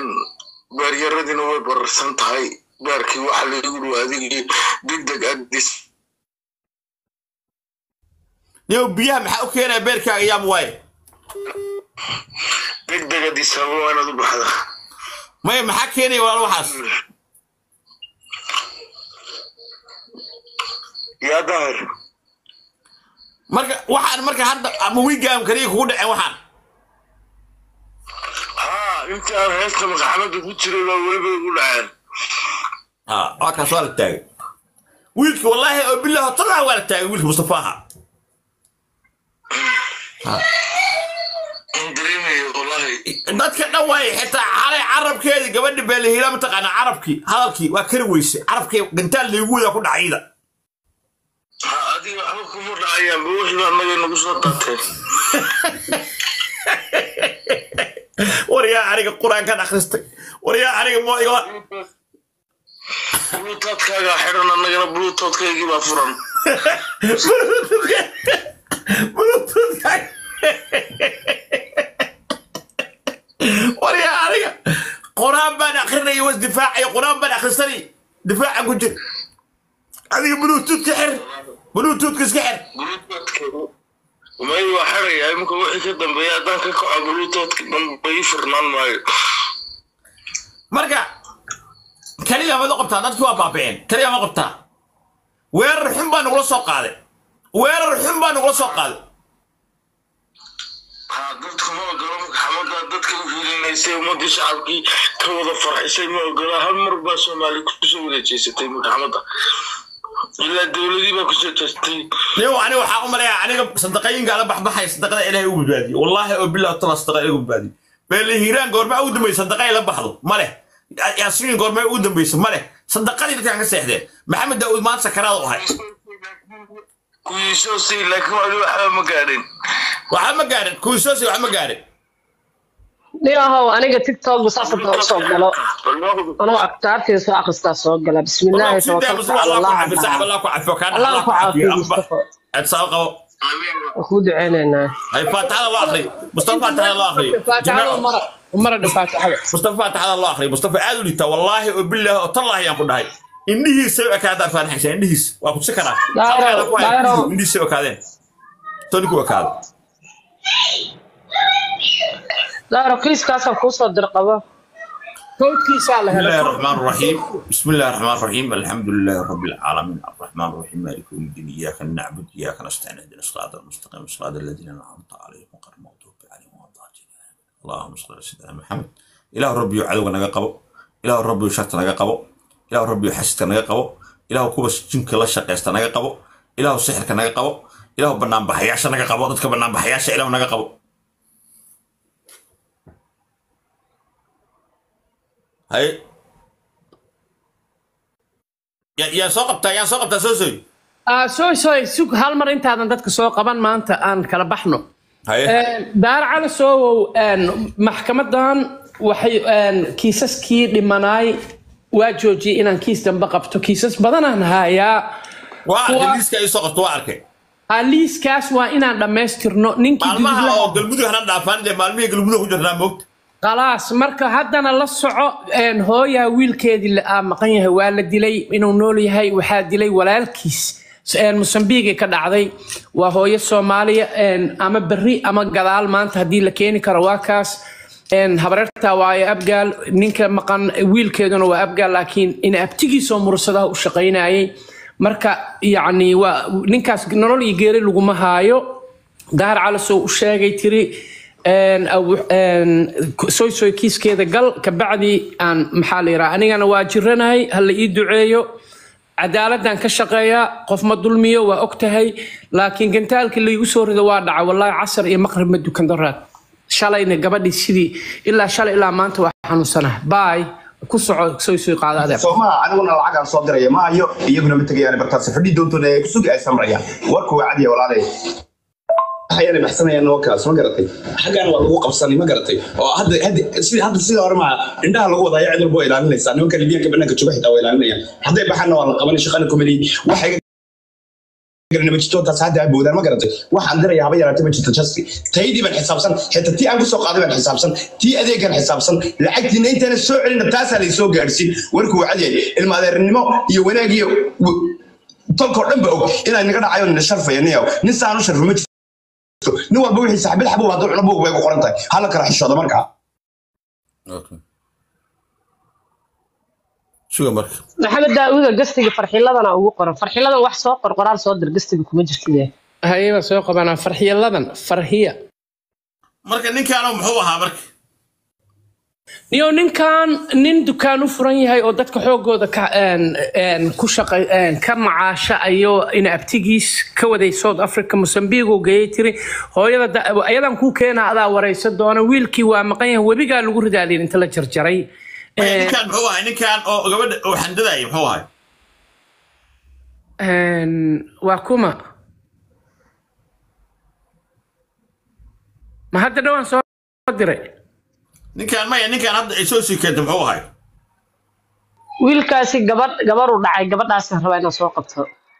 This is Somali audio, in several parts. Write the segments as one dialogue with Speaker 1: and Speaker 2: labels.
Speaker 1: beeryaradina way bararsan tahay beerkii waxa lagu dhow adigii degdeg adis
Speaker 2: niyow biyaha maxaa u keenaya beerkaaga yaam waaye
Speaker 1: degdeg adis haba waa inaad u baxda
Speaker 2: maya maxaa keenaya walaal waxaas
Speaker 1: yaa daahir
Speaker 2: marka waxaan marka hadda ama wigaam kaliya kugu dhaceen waxaan
Speaker 1: haa intii aan heesta madaxamada ku jiray baa weliba igu dhaceen
Speaker 2: ha waa kaas waa la taagay wiilka wallaahi oo bilaah talaa waa la taagay wiilka mustafaaha
Speaker 1: aan dareemayo wallahi
Speaker 2: dadka dhan waaye xitaa xalay carabkeedii gabadha beelahila mataqaana carabkii hadalkii waa kari weyse carabkii gantaal laygu wadaa ku dhacayda
Speaker 1: ha adiga waxba kuma dhacayaanba wixii baa naga nagu soo daatee
Speaker 2: waryaa aniga qur-aankan akhristay waryaa aniga mo iga
Speaker 1: bluutootkaagaa xidhan annagana bluutoothkaygii baa furan
Speaker 2: waryaa aniga qur-aan baan akrinaya was difaacaya qur-aan baan akhrisanay difaacan ku jir adiga bluetoothka xir bluetoothka iska xir
Speaker 1: bluutoothkeedu may waa xidhaya iminka wixii ka dambeeya haddaan ka kaco bluutoothka dhanba ii furnaan maayo
Speaker 2: marka kaliya mad u qabtaa dadkii waa baaba'een kaliya ma qabtaa weerar xun baa nagula soo qaaday weerar xun baa nagula soo qaaday
Speaker 1: ha dadku ma ogola maxamadaa dadka u hiilinaysay ummadii shacabkii ka wada farxisay ma ogola hal mar baa soomaali kusoo wareejeysatay maxamada ilaa dowladii baa kusoo jeestay
Speaker 2: niyow aniga waxaa u maleeyaa aniga sadaqayinkaa la baxbaxaya sadaqada ilaahay u badbaadiye wallaahi oo bilah tala sadaqa ilahay u badbaadiye beele hiiraan goormaa ugu dambaysa sadaqa ay la baxdo ma leh yaasiin goormaa ugu dambaysa ma leh sadaqadii dadkaan ka seexdeen maxamed daawud maanta sakaraad u ahay
Speaker 1: kuwiisoo si laakiin wali waxba ma gaadhin
Speaker 2: waxaa ma gaarin kuwisoosi wax ma gaarin
Speaker 3: niyahow aniga tiktok saasa doo soo galo anuu aktaartii soo akhristaa soo gala bismillaahi tawakkaltu cala allah
Speaker 2: allah ku cafiyo kaan
Speaker 3: allah ku caafiyo mustafa
Speaker 2: adsaab qabo
Speaker 3: waan kuu duceynaynaa
Speaker 2: hay faatixada loo akriyo mustafa faatixada loo akriyo
Speaker 3: faatixada mara mara dha faatixada
Speaker 2: mustafa faatixada loo akriyo mustafa aad u liitaa wallaahi oo bilaahi oo tallaahi ayaan ku dhahay indhihiisay u ekaadaan faanaxaysa indhihiis waa ku tusi karaa
Speaker 3: Daayiro, daayiro.
Speaker 2: indhihiisay u ekaadeen toni ku ekaado
Speaker 3: daaro kiiskaasaan kuu soo dirqabo kowdkiisaa la
Speaker 2: بسم الله
Speaker 3: helay
Speaker 2: الرحمن الرحيم بسم الله الرحمن الرحيم الحمد لله رب العالمين الرحمن الرحيم مالك يوم الدين اياك نعبد اياك نستعين اهدنا الصراط المستقيم صراط الذين انعمت عليهم غير المغضوب عليهم ولا الضالين اللهم صل على سيدنا محمد اله ربي عدو نغا قبو اله ربي شرط نغا قبو اله ربي حسد نغا قبو اله كوبا جنك لا شقيست نغا قبو اله سحرك نغا قبو اله بنان بحياش نغا قبو ددك بنان بحياش اله نغا قبو هاي يا يا soo qabtaa yaa soo qabtaa soo sooy
Speaker 3: Ah, soo soo sug hal mar intaadan dadka soo qaban maanta aan kala baxno
Speaker 2: haye
Speaker 3: daar cali soowow maxkamadan waxay kiisaskii dhimanaay waa joojiyey inaan kiis dambe qabto kiisas badanaan hayaa
Speaker 2: waa arkay
Speaker 3: Kuwa-
Speaker 2: liiska ay soo qabto waa arkay
Speaker 3: Ah, liiskaas waa inaan dhammaystirno ninkii
Speaker 2: maalmaha
Speaker 3: dudulaha-
Speaker 2: oo galmudug hana dhaafaan dee maalmihii galmudug ku jirnaa moogta
Speaker 3: khalaas marka haddana la soco een, hooyaa wiilkeedii la aa maqan yahay waa la dilay inuu nool yahay waxaa dilay walaalkiis een, mosambiigay ka dhacday waa hooyo soomaaliya een, ama berri ama gadaal maanta haddii la keeni karo waa kaas een, habareertaa waayo abgaal ninka maqan wiilkeeduna waa abgaal laakiin in abtigiisoo mursadaha u shaqaynayay marka yacni waa ninkaas nolol iyo geeri laguma haayo dahar calisoo u sheegay tiri een, aw- een, soy soy kiiskeeda gal kabacdi aan maxaa la yidhaha anigana waa jiranahay ha la ii duceeyo cadaaladdan ka shaqeeyaa qof ma dulmiyo waa og tahay laakiin gantaalkii laygu soo rido waa dhaca wallaahi casar iyo maqrib ma dukan daraad shalayna gabadhii sidii ilaa shalay ilaa maanta waa xanuunsanaha baay ku soco soy soy qaada adeer
Speaker 4: soomaha aniguna lacagaan soo diraya maayo iyaguna ma tegayaan bartaas fadhi doontoona ay kusugi ay samrayaan warku waa cadiya walaalay waxayna baxsanayaan wakaas ma garatay xaggaan waa lagu qabsanay ma garatay oo hadda hadda sida hadda sida hore maa indhaha lagu wadaayo cid walba waa ilaalinaysaa nimanka libiyanka banaanka jooga xitaa waa ilaalinayaan hadday baxaanna waa la qabanay shaqana kumali waxay garana ma jirto taas hadda aboodaan ma garatay waxaan diraya haba yaraatay ma jirto jasti taydii baan xisaabsan xitaa tii aan kusoo qaaday baan xisaabsan tii adeegan xisaabsan lacagtiina intaana soo celina taasaa lay soo gaadhsiin warkuu cadyahay ilma adeernimo iyo wanaag iyo tolkoo dhan ba og inaa naga dhacayo nina sharfaya niyaw nin saanu sharfo ma jirto nin walba wixii saxbid xabuu hadduu cuno buug bay ku qoran tahay hala kala xishooda markaa
Speaker 2: Okay. suga marka
Speaker 5: maxamed daawuda gastiga farxiladana ugu qoran farxiladan wax soo qor qoraal soo dir gastiga kuma jirtide
Speaker 3: hayaba soo qabanaa farxiyaladan farxiya
Speaker 2: marka ninkaanu muxuu ahaa marka
Speaker 3: niyo ninkan nin dukaan u furan yahay oo dadka xoogooda ka een, een, ku shaqa een, ka macaasha ayo in abtigiis ka waday south africa mosambique uu geeyey tiri hooyada da- ayadan kuu keena adaa waraysa doona wiilkii waa maqan yahay webigaa lagu ridaaliin inta la jarjaray
Speaker 2: Maya,
Speaker 3: Een,
Speaker 2: ninkaan muxuu ahay ninkaan oo gabadha oo xandadaya muxuu ahay
Speaker 3: een, waa kuma ma hadda dhowaan soo diray
Speaker 2: ninkaan maya ninkaan hadda ay soo sii keentay muxuu ahay
Speaker 5: wiilkaasi gabadh gabaruu dhacay gabadhaasaan rabaa inaan soo qabto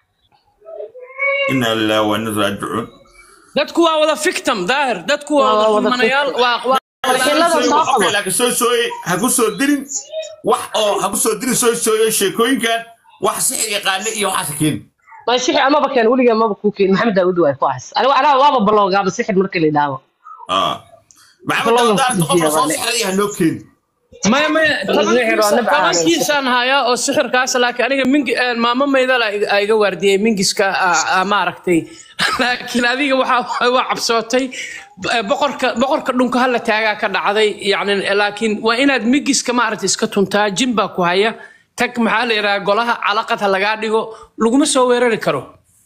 Speaker 2: ina lillahi wa inna ilaihi raajicuun
Speaker 3: dadku waa wada victim daahir dadku waa
Speaker 5: Waa
Speaker 3: wada
Speaker 5: wada
Speaker 3: kulmanayaal waa waa-
Speaker 5: farxilada soo
Speaker 2: Okay,
Speaker 5: qabo
Speaker 2: laakiin soo sooye ha ku soo dirin wax oo ha ku soo dirin soo sooye sheekooyinkan wax sixir yaqaane iyo waxaas keeni
Speaker 5: ma sixir amaba keen weligee maba kuu keen maxamed daawud waay ku ahas aniga anaa waaba baloogaaba sixir marka la idhaabo
Speaker 2: Ah. maxamed
Speaker 5: Balloon
Speaker 2: daawud
Speaker 5: ku
Speaker 2: qofka soo
Speaker 5: jiya,
Speaker 2: sixiraya ha noo keeni
Speaker 3: maya maya
Speaker 5: Sixir waa nabca aan
Speaker 3: tobankiisaan hayaa oo sixirkaas laakiin aniga mingi een, maamo maydal aa iga waardiyey mingiska aa- aa maaragtay laakiin adiga waxaa waa cabsootay Eh, boqorka boqorka dhunka hala taagaa ka dhacday yani laakiin waa inaad mingiska maaragtay iska tuntaa jin baa ku haya tag maxaa la yidhaha golaha calaqad ha lagaa dhigo laguma soo weerari karo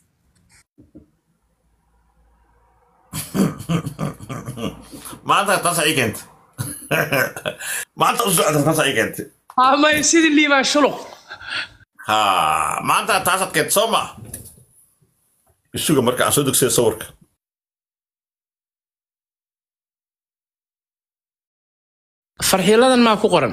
Speaker 2: maanta taas ay keentay maanta u socota taas ay keentay
Speaker 3: Ah, maya sidii liibaan shuluq
Speaker 2: ha maanta taasaad keentay soo maa isuga marka aan soo degsay sawirka
Speaker 3: farxiiladan maa ku qoran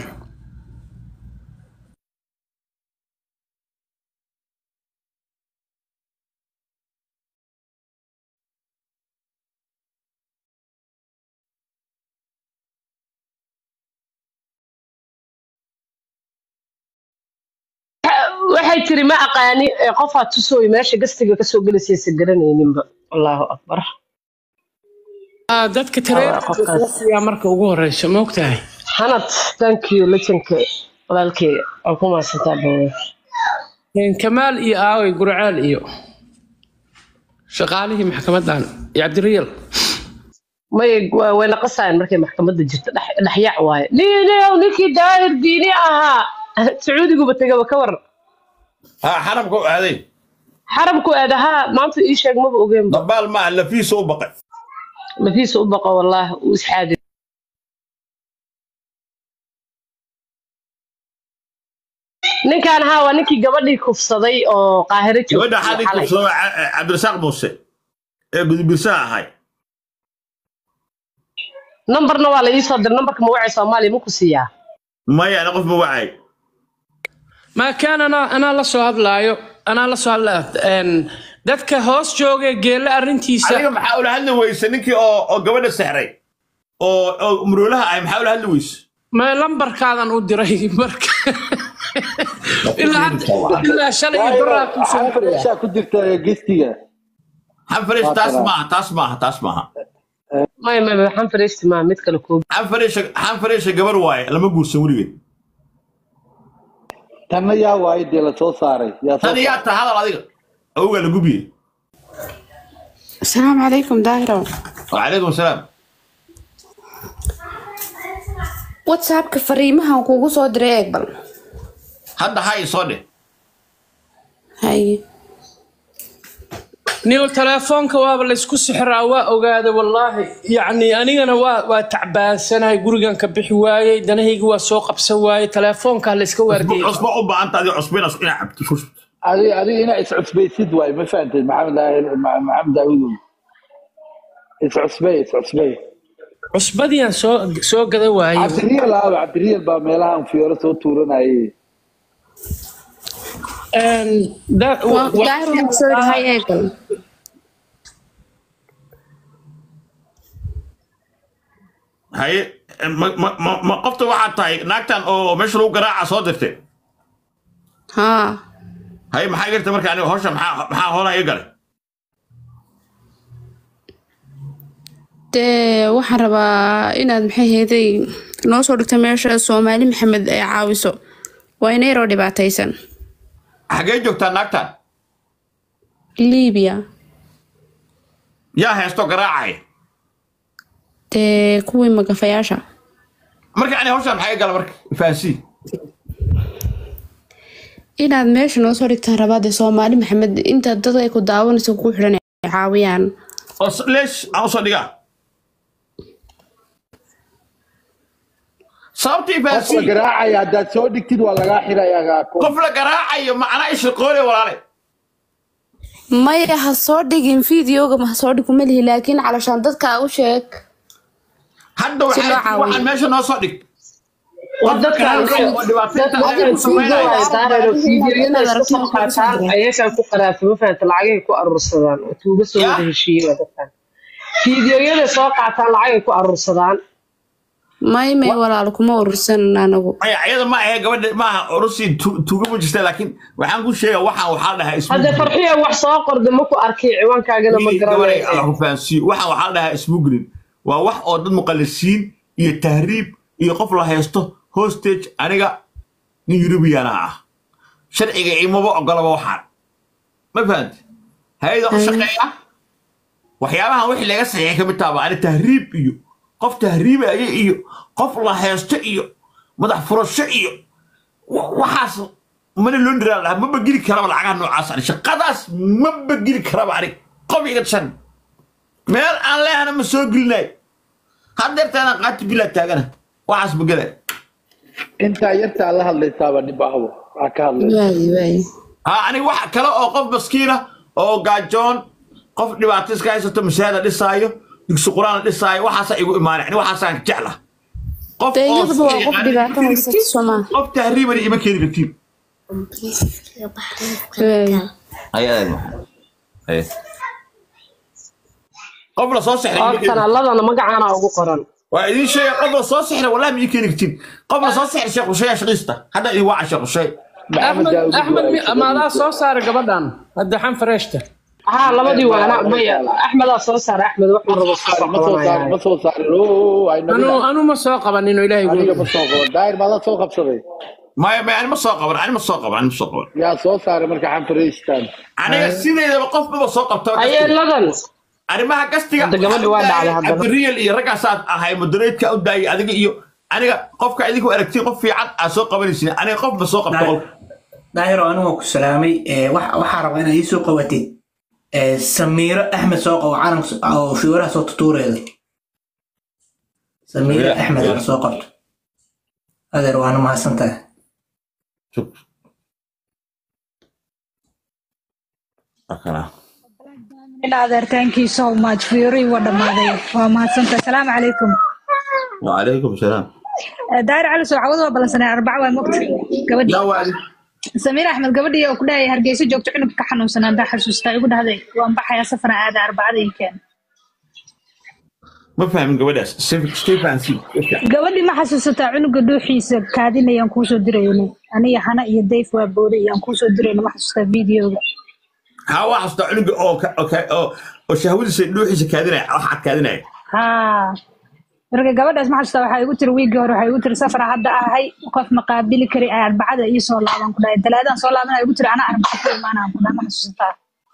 Speaker 5: waxay tiri ma aqaani ee qofaa tusooy meesha gastiga kasoo gelaysaysa garanayninba allahu akbar
Speaker 3: Ah, dadka
Speaker 5: Ah, qofkaas.
Speaker 3: tareeyaa marka ugu horeysa ma ogtahay
Speaker 5: xanad thank you lejanka walaalkeyga waa ku mahadsantaa bawe
Speaker 3: Een, kamaal iyo aaway gurcaal iyo shaqaalihii maxkamadan iyo cabdiriyal
Speaker 5: may wa- way naqasayaan markay maxkamadda jirto dhex- dhexyaac waaye niinow ninkii daahir diini ahaa sacuudiguba tegaba ka war
Speaker 2: ha xarabka u aaday
Speaker 5: xaramku aadahaa maanta ii sheeg maba ogeenba
Speaker 2: dabaal maaha lafiisa u baqay
Speaker 5: lafiisa u baqo wallaah uu isxaadi ninkaan haa waa ninkii gabadhii kufsaday oo qaahiro
Speaker 2: gabadha
Speaker 5: joogtay
Speaker 2: xadii
Speaker 5: xalay.
Speaker 2: kubsado cabdirasaaq muuse ee gudubirsaha ahay
Speaker 5: nambarna waa la ii soo diray nambarka magacay soomaaliya ma ku siiyaa
Speaker 2: maya ana qof ma wacay
Speaker 3: ma kaan anaa anaa la soo hadlaayo anaa la soo hadlaa een, dadka hoos jooga geelle arrintiisa
Speaker 2: adiga maxaa ula hadli weyse ninkii oo oo gabadha sexray oo oo muroolaha ahay maxaa ula hadli weyse
Speaker 3: ma lambarkaadan u diray marka ilaa hadda- ilaa shalay iyo baraa ku soo diraya.
Speaker 6: Waxaa ku jirta gestiga
Speaker 2: xanfarish taas maaha taas maaha taas maaha
Speaker 5: may may may waxaan fariisti maa mid kale koobi
Speaker 2: xanfarisha xanfarisha gabar waaye lama guursan weligeed
Speaker 6: tanna yaa waayo dee la soo saaray yaa soo
Speaker 2: tan yaa ta hadal adiga awgaa la gubiye
Speaker 7: السلام عليكم داهرة
Speaker 2: wacalaykum asalaam
Speaker 7: واتسابك فريمها وكوكو سو دري اقبل
Speaker 2: hadda hay soo dheh
Speaker 7: هاي
Speaker 3: niyo telefoonka waaba laysku sixiraa waa ogaaday wallaahi yacni anigana waa waa tacbaansanahay gurigan ka bixi waayey danahayga waa soo qabsan waayey telefoonka layska waardiyey
Speaker 2: cusbo u baahanta adiga cusbo inaad inaad cabto shubto
Speaker 6: adiga adiga inaa iscusbaysid waayo ma fahamtid maxamed daahir Ma- maxamed daawudow iscusbay iscusbay
Speaker 3: cusbadiyan soo soo gada waayey
Speaker 6: cabdiriyal aaba cabdiriyal baa meelahan fiyooro soo tuuranayay
Speaker 3: een, da-
Speaker 7: waa
Speaker 3: wa-
Speaker 7: daahir waxaan kusoo dhahay eegal
Speaker 2: haye ma ma ma ma qofta waxaad tahay naagtan oo meesha lagu garaaca soo dirtay
Speaker 7: haa
Speaker 2: haye maxaa gartay marka aniga hawsha maxaa maxaa hoolaa iga galay
Speaker 7: dee waxaan rabaa inaad maxay heeday noo soo dhigto meesha soomaali maxamed ay caawiso waa ina yaroo dhibaataysan
Speaker 2: xagee joogtaa naagtan
Speaker 7: liibiya
Speaker 2: yaa heesto garaacaya
Speaker 7: dee kuwii magafayaasha
Speaker 2: marka aniga hawshan maxaa iga gala marka fahansii
Speaker 7: inaad meesha noo soo dhigtaan rabaa dee soomaali maxamed inta dad ay ku daawanayso ku xidhan ay caawiyaan
Speaker 2: oo s- leesh aan usoo dhigaa sababtii
Speaker 6: qof la
Speaker 2: fahansii
Speaker 6: garaacaya haddaad soo dhigtid waa lagaa xirayaa
Speaker 2: qof la garaacayo macnaa ishaqoole walaale
Speaker 7: maya ha soo dhigin fideoga ma ha soo dhig kuma lihi laakiin calashaan dadka u sheeg
Speaker 2: hadda
Speaker 7: Si loo
Speaker 2: waxaa
Speaker 7: caawiyo.
Speaker 2: waxaan meesha noo soo dhig
Speaker 5: war dadkan
Speaker 2: oo dhibaataysan
Speaker 5: dadkan
Speaker 2: ayaga ku samaynaya
Speaker 5: fiideo daahiro fiidiyoyada iska soo qaataan ayagaan ku qaraafa ma fahanta lacagay ku aruursadaan oo tuuga soo wada heshiiyey waa dadkan fiidiyoyada soo qaataan lacagay ku aruursadaan
Speaker 7: may may walaal kuma urursanan anagu
Speaker 2: maya ayada ma ahe gabadha maaha orusii tuuga ma jirta laakiin waxaan ku sheega waxaan waxaa dhahaa
Speaker 5: hadda farxiya wax soo qorda ma ku arkay ciwaankaagana ma
Speaker 2: gabaday alla
Speaker 5: garanayo
Speaker 2: ku fahansiiyo waxaan waxaa dhahaa smuggling waa wax oo dad muqallisiin iyo tahriib iyo qof la haysto hostage aniga nin yurubiyaana ah sharciga imaba ogolaba waxaan ma fahanti hay-ada u shaqeeya waxyaabahan wixii laga saxiixay kamid taaba ani tahriib iyo qof tahriibaya iyo qof la haysto iyo madax furasho iyo wa- waxaas mana loo dhiraa lahaa maba geli karaba lacagaha noocaas ani shaqadaas maba geli karaba ani qof iga shan meel aan leehana ma soo gelinayo haddeertaana qaati bilaa taagana waxaas ma gelay
Speaker 6: intaa yartaa la hadlaysaaba dhibahbo waa ka hadlaysa
Speaker 7: waayi waayi
Speaker 2: ha aniga wax kale oo qof maskiina oo gaajoon qof dhibaato iska haysato mashaahada dhisaayo dugsi quraan dhisaayo waxaasa igu imaanay ani waxaasaan jecla qof
Speaker 7: dee
Speaker 2: oo
Speaker 7: iyaduba waa qof
Speaker 2: yaqaana
Speaker 7: dhibaato
Speaker 2: ima
Speaker 7: haysata
Speaker 2: keeni
Speaker 7: soomaa
Speaker 2: kartid, qof tahriibana ima keeni kartiin
Speaker 7: waayi
Speaker 2: qof la soo sexray
Speaker 5: oo
Speaker 2: ima keeni kartid.
Speaker 5: kanaaladana magacaana ugu qoran
Speaker 2: waa idin sheega qof la soo sexray wallahi ma ii keeni kartiin qof la soo sexray sheekh usheeya shaqiista hadda idin waaca sheekh usheey
Speaker 3: axmed axmed mi- amaadaa soo saaray gabadhan hadda xan fareeshta
Speaker 5: haa labadii waana maya axmedaa soo saara axmed wax rabo
Speaker 6: ma soo saarin ma soo saarin oo ay
Speaker 3: anu
Speaker 6: nabila
Speaker 3: anu ma soo qabanin oo ilaahay
Speaker 6: aniga
Speaker 3: gu
Speaker 6: ma soo qaban daahir baa la soo qabsaday
Speaker 2: maya maya ani ma soo qaban ani ma soo qaban ani ma soo qaban
Speaker 6: yaa soo saaray marka xanfariistaan
Speaker 2: aniga sideedaba qof maba soo qabto
Speaker 5: ayeeladan
Speaker 2: arrimaha gastiga
Speaker 5: Hadda gabadhi waa dhacday haddana.
Speaker 2: cabdiriyal iyo raggaasaad ahay moderatetka u daayay adiga iyo aniga qofka idinku aragtiin qof fiican aad soo qabanaysin aniga qof ma soo qabto qolka
Speaker 8: daahiro anigu ku salaamay ee, wax- waxaa rabaa inaad ii soo qabatid ee, samiiro axmed soo qabo calanka so- oo fiwaraha soo tutuureeda samiiro axmed aad soo qabto adeer waana mahadsantahay
Speaker 9: adeer thank you so much fiori waa dhammaaday waa mahadsanta asalaamu calaykum
Speaker 2: wacalaykum salaam
Speaker 9: daahir cali soo cawad waa ballansanay arbaca waa mogta gabadhii
Speaker 2: yaa waadi
Speaker 9: samiir axmed gabadhii oo ku dhahaya hargeysa joogto cunugka ka xanuunsanaa haddaa xasuustaa igu dhahday waan baxayaa safara aada arbacada inkeen
Speaker 2: ma fahmin gabadhaas stefan c
Speaker 9: gabadhii ma xasuusataa cunuga dhuuxiisa kaadinayaan kuusoo dirayno aniga hana iyo dayf waa booday iyaan kuusoo dirayno ma xasuustaa videoga
Speaker 2: haa waa xasuusta cunuga oo ka- oo ka- oo oo shahwadiisa dhuuxiisa kaadinaya waxaad kaadinaya
Speaker 9: haa marka gabadhaas ma xasuustaa waxaa igu tiri wiigii hore waxaa igu tiri safara hadda ahay qof ma qaabili kari ay arbacada ii soo laaban ku dhahay talaadaan soo laabanaya igu tiri anaa arbaca ku imaanaan ku dhahay ma xasuusataa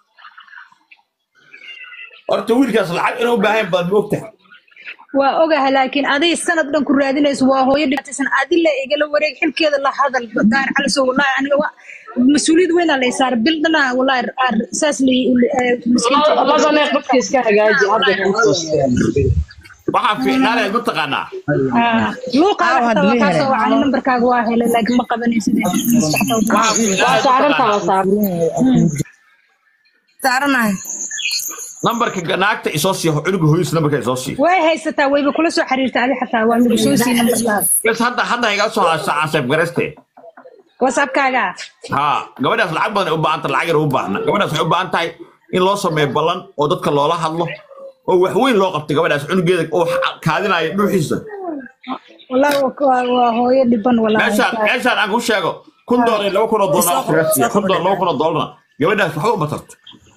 Speaker 2: horta wiilkaas lacag inuu u baahan baad ma ogtahay
Speaker 9: waa ogahay laakiin aday sanad dhan ku raadinayso waa hooyo dhibaataysan adila igala wareeg xilkeeda la hadal daar caliso wallahi aniga waa mas-uuliyad weynaa lay saar bil dhana wallahi ar- saas li
Speaker 5: labane qofka iska hagaaji hadda kuu toosteen
Speaker 2: waxaa fiicnaanaya mataqaanaa
Speaker 9: luuqaaga xataa waa kaasoo wacay nambarkaaga waa helay laakiin ma qabanaysid
Speaker 5: waa saarantaa waa saaran
Speaker 10: saaranahay
Speaker 2: nambarka naagta isoo siiya cunuga hooyis nambarka isoo siiya
Speaker 9: way haysataa wayba kula soo xiriirta adi xataa waa nagu soo sii nambarkaas
Speaker 2: bes hadda hadda iga soo haasa cansayb gareste
Speaker 9: whatsappkaaga
Speaker 2: ها gabadhaas lacag badan ay u baahan tahay lacag yar u baahna gabadhaas waxay u baahan tahay in loo sameeyo ballan oo dadka loola hadlo oo wax weyn loo qabtay gabadhaas cunugeeda oo kaadinaya dhuuxiisa
Speaker 9: wallahi waa- waa waa hooyo dhiban wallahi
Speaker 2: meeshaan meeshaan aan ku sheego kun doolar iyo laba kun oo doolar kaga siiya kun doolar laba kun oo doolarna gabadhaas waxba uma tarto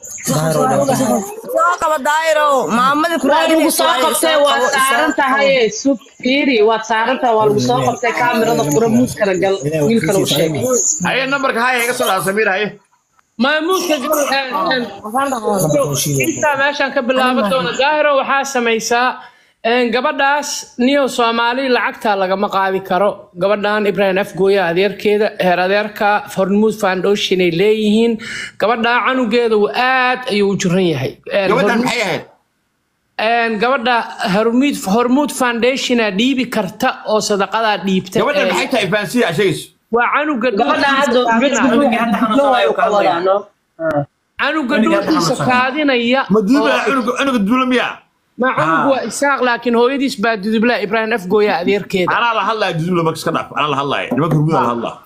Speaker 10: soo qaba daayiro maamadii ku
Speaker 5: waa lagu
Speaker 10: raadinaysa
Speaker 5: soo
Speaker 10: waaye,
Speaker 5: qabtay
Speaker 10: soo
Speaker 5: waad
Speaker 10: qabo,
Speaker 5: saaran
Speaker 10: soo
Speaker 5: tahay sub fiiri waad saaran tahay waa lagu soo qabtay kaamirada fura muuskana gal wiilkana u sheegay
Speaker 2: haye nambarka haya iga soo dhaha samiir haye
Speaker 3: maamuudka intaa meeshaan ka bilaaban doona daahiro waxaa samaysaa een, gabadhaas niyow soomaali lacagtaa lagama qaadi karo gabadhan ibrahim afgooya adeerkeeda heer adeerka hormuud foundation ay leeyihiin gabadhaa canugeeda uu aad ayuu u jiran yahay Een,
Speaker 2: gabadhan
Speaker 3: Hormuud-
Speaker 2: maxay ahayd
Speaker 3: een, gabadha hormuud hormuud foundationa dhiibi karta oo sadaqadaa dhiibta
Speaker 2: gabadhan
Speaker 3: Een,
Speaker 2: maxay tahay fahansiya sheegayso
Speaker 3: waa canuga
Speaker 5: gabadha hadda
Speaker 8: Cunugii hadda xanuunsanaayo ka hadlaya.
Speaker 3: canuga
Speaker 8: Cunugii hadda
Speaker 3: dhuuxiisa
Speaker 8: xanuunsanaayo.
Speaker 3: kaadinaya
Speaker 2: ma duuba
Speaker 3: oo-
Speaker 2: cunuga cunuga duula miya
Speaker 3: ma canugu waa isaaq laakiin hooyadiis baa dudubla ibrahim afgooya adeerkeeda
Speaker 2: anaa la hadlaya duduula marka iska dhaaf anaa la hadlaya nimanka hurguda la hadlaa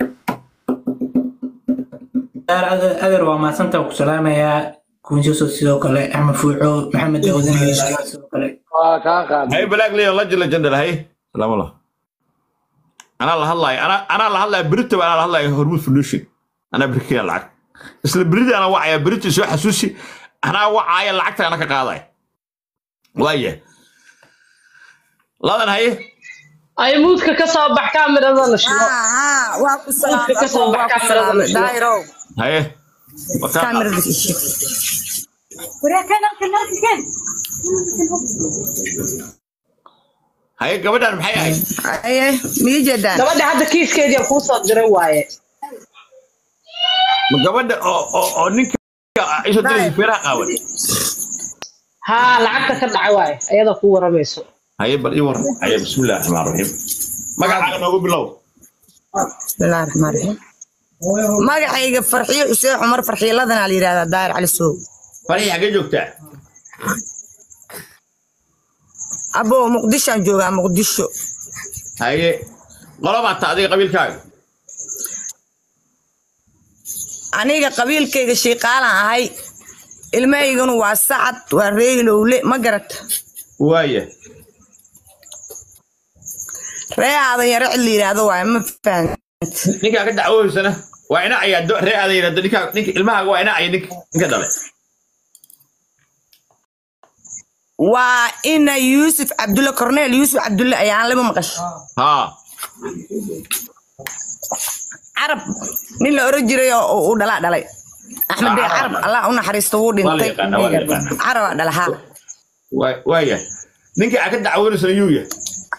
Speaker 8: Daar adeer adeer waa mahadsantahay ku salaamayaa kunjaso sidoo kale axmed fuuco maxamed daawudan sidoo kale
Speaker 6: waa kaa qaad
Speaker 2: haye balaag leeyo la jila jandal haye salaam allah anaa la hadlaya anaa anaa la hadlaya berito anaa la hadlaya hormuud foundation anaa berikeya lacag isla berida anaa wacaya berito soo xasuusi anaa wacaya lacagta ana ka qaadaya waaya ladan haye
Speaker 5: ay muudka ka soo bax kaamirada la shido
Speaker 10: haa haa waa ku
Speaker 5: Dadka ka soo
Speaker 10: salaamay waa
Speaker 5: bax
Speaker 10: ku
Speaker 5: kaamirada
Speaker 10: salaamay
Speaker 5: la shido.
Speaker 10: daayiro
Speaker 2: haye Wakaa-
Speaker 10: kaamirada ishi
Speaker 2: haye gabadhan maxay ahayd
Speaker 10: aye mii jeedaan
Speaker 5: gabadha hadda kiiskeedii kuu soo diray waaye
Speaker 2: ma gabadha oo oo oo ninka isoo diraysa feeraha qaawan
Speaker 5: haa lacagta ka dhacay waaye ayada ku waramayso
Speaker 2: haye bal ii waran haye bismillahi raxmaan raxiim magacaaga noogu bilow
Speaker 10: bismillahi raxmaan raxiim magacayga farxiyo xuseen cumar farxiiladana la yidhahdaa daayir cali sow
Speaker 2: farxii xaggee joogtaa
Speaker 10: abo muqdishoan joogaa muqdisho
Speaker 2: haye qolobaa ta adiga qabiilkaaga
Speaker 10: aniga qabiilkayga shiiqaalan ahay ilmahayganu waa sacad waa reeylowle ma garata
Speaker 2: waaya
Speaker 10: ree aadan yare cid la yidhaahdo waaye ma fahan
Speaker 2: ninkaa ka dacwooysana waa ina ayaa do- ree aadan yidhahdo ninkaa ninka ilmahaaga waa ina aya ninka ninka dhalay
Speaker 10: waa ina yuusuf cabdulle corneel yuusuf cabdulle ayaan lama maqasho
Speaker 2: haa
Speaker 10: carab nin la oran jiray oo uu dhalaa dhalay axmed bey carab allah u naxariisto wuu
Speaker 2: Waa la
Speaker 10: dhintay
Speaker 2: yaqaanaa, waa la yaqaanaa.
Speaker 10: carabaa dhalahaa
Speaker 2: waa- waaya ninka aa ka dacwoonaysana yuu yahay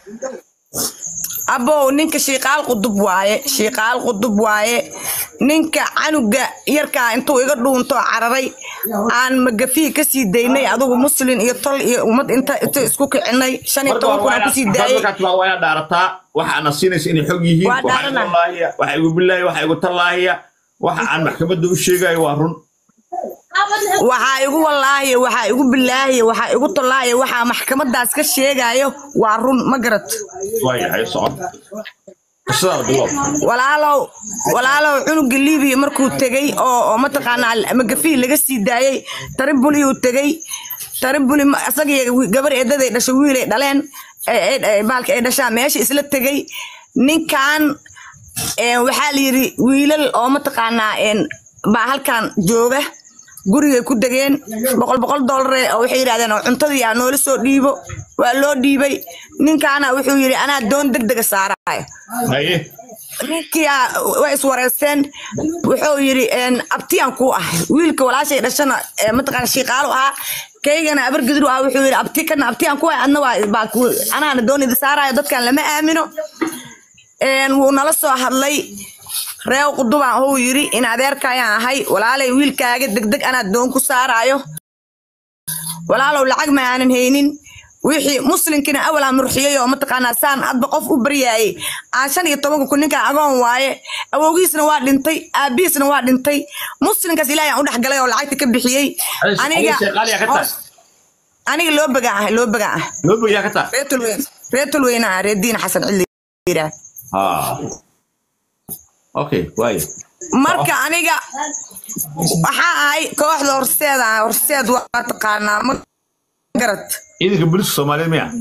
Speaker 10: abow ninka shiiqaal qudub waaye shiiqaal qudub waaye ninka canuga yarkaa intuu iga dhuunto cararay aan magafii kasii daynay adugu muslin iyo tol iyo ummad inta inta isku kicinay shan iyo
Speaker 2: marka
Speaker 10: toban kun
Speaker 2: waa
Speaker 10: aan kusii
Speaker 2: inaad
Speaker 10: daayay
Speaker 2: markaad waa inaad dhaarataa waxa ana siinaysa inay xog yihiin
Speaker 10: Waa
Speaker 2: waxa igu
Speaker 10: dhaaranaa.
Speaker 2: laahiya waxa igu bilaahi waxa igu tallaahiya waxa aan maxkamadda u sheegayo waa run
Speaker 10: waxaa igu wallaahiya waxaa igu bilaahiya waxaa igu tollaahaya waxaa maxkamadaas ka sheegayo waa run ma garat
Speaker 2: waayahay socod qisadaada bilow
Speaker 10: walaalow walaalow cunuga libiya markuu tegey oo oo mataqaanaa magafii laga sii daayey taribuli uu tegey taribuli ma- isaga iyo gabar eedaday dhashay wiilay dhaleen ee- ee- ee baalka ay dhashaa meesha isla tegey ninkan een, waxaa la yidhi wiilal oo mataqaanaa een, baa halkan jooga gurigay ku degeen boqol boqol doolare oo waxay yidhahdeen oo cuntadii aa noola soo dhiibo waa loo dhiibay ninkaana wuxuu yidhi anaa doon deg dega saaraayo
Speaker 2: haye
Speaker 10: ninkii aa- way iswareysteen wuxuu yidhi een, abtiyaan kuu ah wiilka walaashay dhashana ee, mataqaana shiiqaalu ahaa kaygana abargidir ahaa wuxuu yidhi abti kana abtiyaan ku ah adna waa baa ku- anaana doonida saarayo dadkan lama aamino Een, wuu nala soo hadlay reew qudubaan huu yidhi in adeerkayaan ahay walaalay wiilkaaga degdeg anaa doon ku saarayo walaalow lacag ma aanan haynin wixii muslinkina awalaa murxiyey oo mataqaanaa saan hadba qof u baryaayey aan shan iyo tobanka kun ninkan agoon waaye awowgiisna waa dhintay aabihiisna waa dhintay muslinkaas ilaahay aan u dhex galay oo lacagta ka bixiyey aniga
Speaker 2: sheeqaaliya ka tahay
Speaker 10: aniga loo bagaan ah loo bagaan ah
Speaker 2: loo bogiyaa ka tahay
Speaker 10: reetulweyn reetulweyna ah reediin xasan cili yidhaah
Speaker 2: haa okay waaye
Speaker 10: marka aniga waxaa ahay kooxda horseed ah horseed waa taqaanaa ma garad
Speaker 2: ciidanka booliska soomaaliyeed miya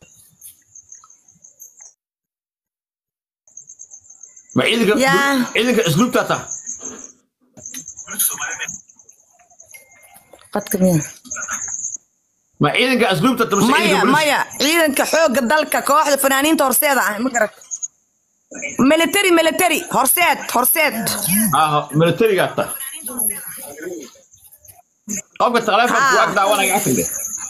Speaker 2: ma ciidanka
Speaker 10: Yaa.
Speaker 2: ciidanka isluubtaa tah
Speaker 10: qadka miya
Speaker 2: ma ciidanka asluubta ta mise
Speaker 10: maya
Speaker 2: ciidanka booliska
Speaker 10: maya ciidanka xoogga dalka kooxda fanaaniinta horseeda ah ma garad military military horseed horseed
Speaker 2: ah militarigaa tah qofka taleefonka
Speaker 10: Ah.
Speaker 2: waag daawanaya afinde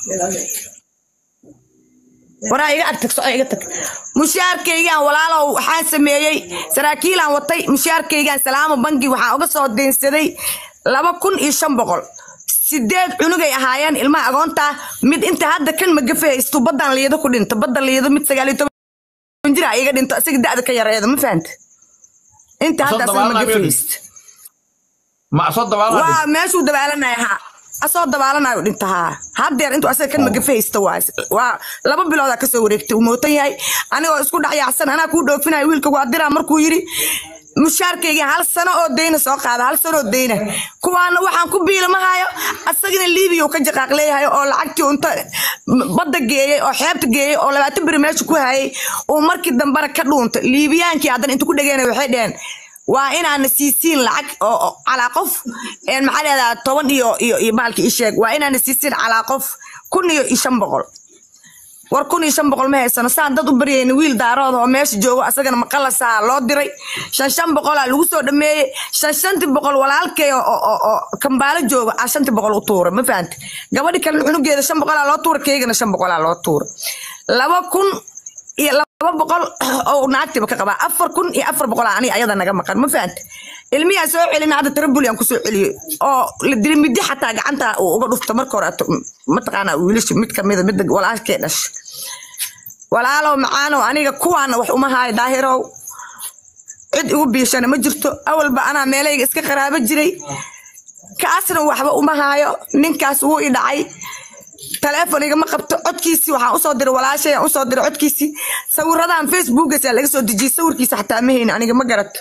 Speaker 10: waraa iga ag tag soo iga tag mushaarkaygaan walaalow waxaan sameeyey saraakiilaan watay mushaarkaygaan salaamo bangi waxaa uga soo deynsaday laba kun iyo shan boqol sideed cunugay ahaayeen ilmaha agoonta mid inta hadda kan magafe haysto badan liido ku dhinta badda liido mid sagaal iyo toban jira iga dhinto isaga da'da ka yareeda ma fahanta inta hadda
Speaker 2: Asoo
Speaker 10: asaga
Speaker 2: dabaalanaya
Speaker 10: magafe
Speaker 2: miyuu
Speaker 10: haysto
Speaker 2: ma soo dabaalanaya
Speaker 10: waa meeshuu dabaalanaya ha asoo dabaalanayo dhinta haa haddeer intuu asaga kan magafe haysta waa waa laba biloodaa kasoo wareegtay uu mootan yahay anigoo isku dhacyaacsan anaa kuu dhoofinayo wiilka waa diraa markuu yidhi mushaarkayga hal sano oo deyna soo qaada hal sano oo deyna kuwaana waxaan ku biilamahayo asagina liibiya uu ka jaqaaq leeyahay oo lacagtii unta badda geeyey oo xeebta geeyey oo labaatan beri meesha ku hayay uu markii dambena ka dhuuntay liibiyaankii haddana inta ku dhageen waxay dheheen waa inaana siisiin lacag oo oo calaa qof een maxaa leedaha toban iyo iyo iyo maalki ii sheeg waa inaana siisiin calaa qof kun iyo iyo shan boqol war kun iyo shan boqol ma haysano saan dad u baryayna wiil daarood oo meesha joogo asagana maqalasaa loo diray shan shan boqolaa lagu soo dhameeyey shan shantii boqol walaalkay oo oo oo kambaalo jooga aa shantii boqol u tuura ma fahante gabadhi kalena cunugeeda shan boqolaa loo tuura keygana shan boqolaa loo tuura laba kun iyo laba boqol oo naagtiba ka qabaa afar kun iyo afar boqol aniga ayada naga maqan ma fahante ilmiyaa soo celina hadda tarabuli aan kusoo celiyey oo la dili midi xataa gacanta uu uga dhufta marka hore ato- mataqaanaa wiilasha mid kamida midda walaalkee dhasha walaalow macaanow aniga kuwaana wax uma haayo daahirow cid igu biishana ma jirto awalba anaa meelayga iska qaraabo jiray kaasna waxba uma haayo ninkaas wuu i dhacay taleefon igama qabto codkiisii waxaan usoo diray walaashay aan usoo diray codkiisii sawiradan facebookasa laga soo dejiyey sawirkiisa xataa ma haynin aniga ma garato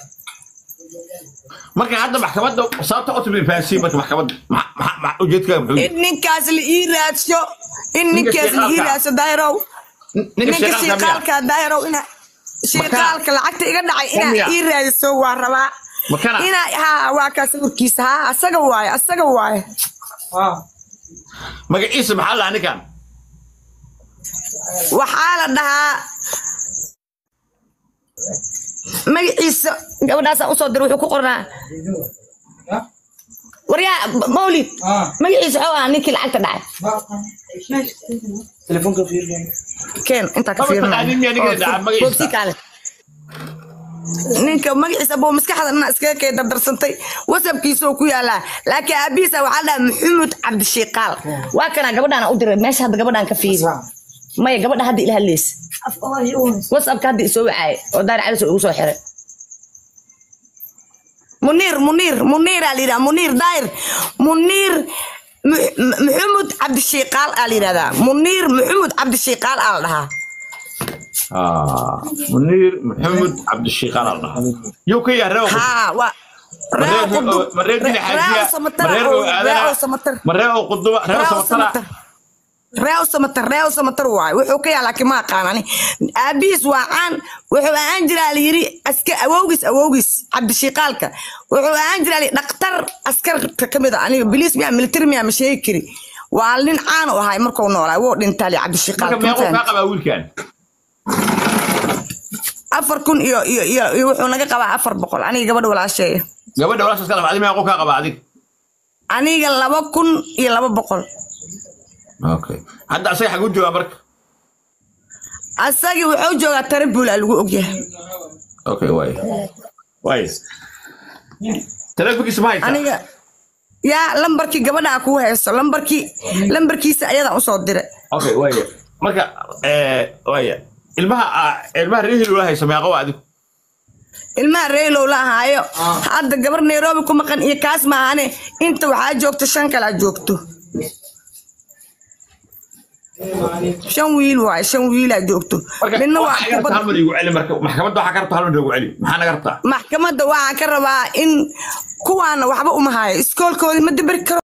Speaker 2: marka hadda maxkamadda sababta u timid fahansiin marka maxkamadda ma- ma- ma- ujeedkaaga muxuu
Speaker 10: in
Speaker 2: yahay
Speaker 10: ninkaas la ii raadsho in
Speaker 2: Ninka
Speaker 10: ninkaas la ii
Speaker 2: shiiqaalka.
Speaker 10: raadsho daahirow
Speaker 2: ninka
Speaker 10: ninka
Speaker 2: shaqaalka miya
Speaker 10: shiiqaalka daahirow ina shiiqaalka lacagta iga dhacay inaa
Speaker 2: Miya?
Speaker 10: ii raadiso waa rabaa
Speaker 2: makana
Speaker 10: inaa haa waa kaa sawirkiisa haa asaga waaye asaga waaye
Speaker 2: magaciisa maxaa lahaa ninkan
Speaker 10: waxaa la dhahaa magaciisa gabadhaasaan usoo diray wuxuu ku qornaa waryaa mawlid magaciisa waxuu ahaa ninkii lacagta dhacay keen intaa ka
Speaker 2: Maba taqaanin miyaa ninka dhacay magaciisa?
Speaker 10: fiirnaa kaale ninka magaciisa buu maskaxda dhana iskaga kay dardarsantay wasabkiisa oo ku yaalaa laakiin aabihiisa waxaa la dhahaa maxamuud cabdishiiqaal waa kana gabadhaan u diray meesha hadda gabadhaan ka fiiri maya gabadha hadda ila hadlaysa wasabka hadda isoo wacaaye oo daar calis ugu soo xiray muniir muniir muniiraa la yidhaha muniir daayir muniir Mu- Mu- maxamuud cabdishiiqaal aa la yidhahdaa muniir maxamuud cabdishiiqaal aa la dhahaa
Speaker 2: Ah, munir maxamed cabdishiiqaan al dhahaa yuu ka yahay reewa
Speaker 10: haa waa
Speaker 2: Mareer
Speaker 10: Raaw Qudub.
Speaker 2: oo- mareer dina
Speaker 10: Raaw
Speaker 2: xaajiya,
Speaker 10: Samatar
Speaker 2: mareer
Speaker 10: oo-
Speaker 2: oo aadana,
Speaker 10: Raaw Samatar.
Speaker 2: mareer oo quduba, reer
Speaker 10: Raaw
Speaker 2: samatara.
Speaker 10: Samatar. Raaw Samatar, Raaw Samatar waaye. Wuxuu ka yahay laakiin ma aqaan ani. Aabihiis waa caan. Wuxuu ahaan jiraa la yiri aska- awowgiis awowgiis cabdishiiqaalka. Wuxuu ahaan jiraa la yiri dhaqtar askarta ka mid ah. Aniga biliis miyaa military miyaa ma sheegi kari. Waa nin caan u ahay markuu noolaa. Wuu dhintaa la
Speaker 2: Marka
Speaker 10: cabdishiiqaalka.
Speaker 2: meequu
Speaker 10: ma
Speaker 2: kaa
Speaker 10: fahanti?
Speaker 2: qabaa wiilkan?
Speaker 10: afar kun iyo iyo iyo iyo wuxuu naga qabaa afar boqol aniga gabadha walaasheeya
Speaker 2: Gabadha walaashaas ka dhafay, adiga meequu kaa qabaa adiga?
Speaker 10: aniga laba kun iyo laba boqol
Speaker 2: Okay. Hadda asaga xaguu joogaa marka?
Speaker 10: asagii wuxuu joogaa tarabula lagu ogyahay
Speaker 2: Okay, waay. Waay. Taleefankiisa ma haysaa?
Speaker 10: aniga yaa lambarkii gabadhaa kuu hayso lambarkii lambarkiisa ayadaan usoo diray
Speaker 2: Okay, waay. Marka, eh, waay. Ilmaha, ah, ilmaha reer Hill haysa meeqa waa adigu?
Speaker 10: ilmaha reelow la ahaayo hadda gabar nairobi ku maqan iyo kaas maahane inta waxaa joogto shan kalaa joogto shan wiil waay shan wiilaa joogto
Speaker 2: marka
Speaker 10: midna waa
Speaker 2: waxaa garabta hal mar igu celi marka maxkamadda waxaa ka rabta hal mar igu celi maxaa naga rabtaa
Speaker 10: maxkamadda waxaan ka rabaa in kuwaana waxba uma hayo iskoolkoodii ma dabari karo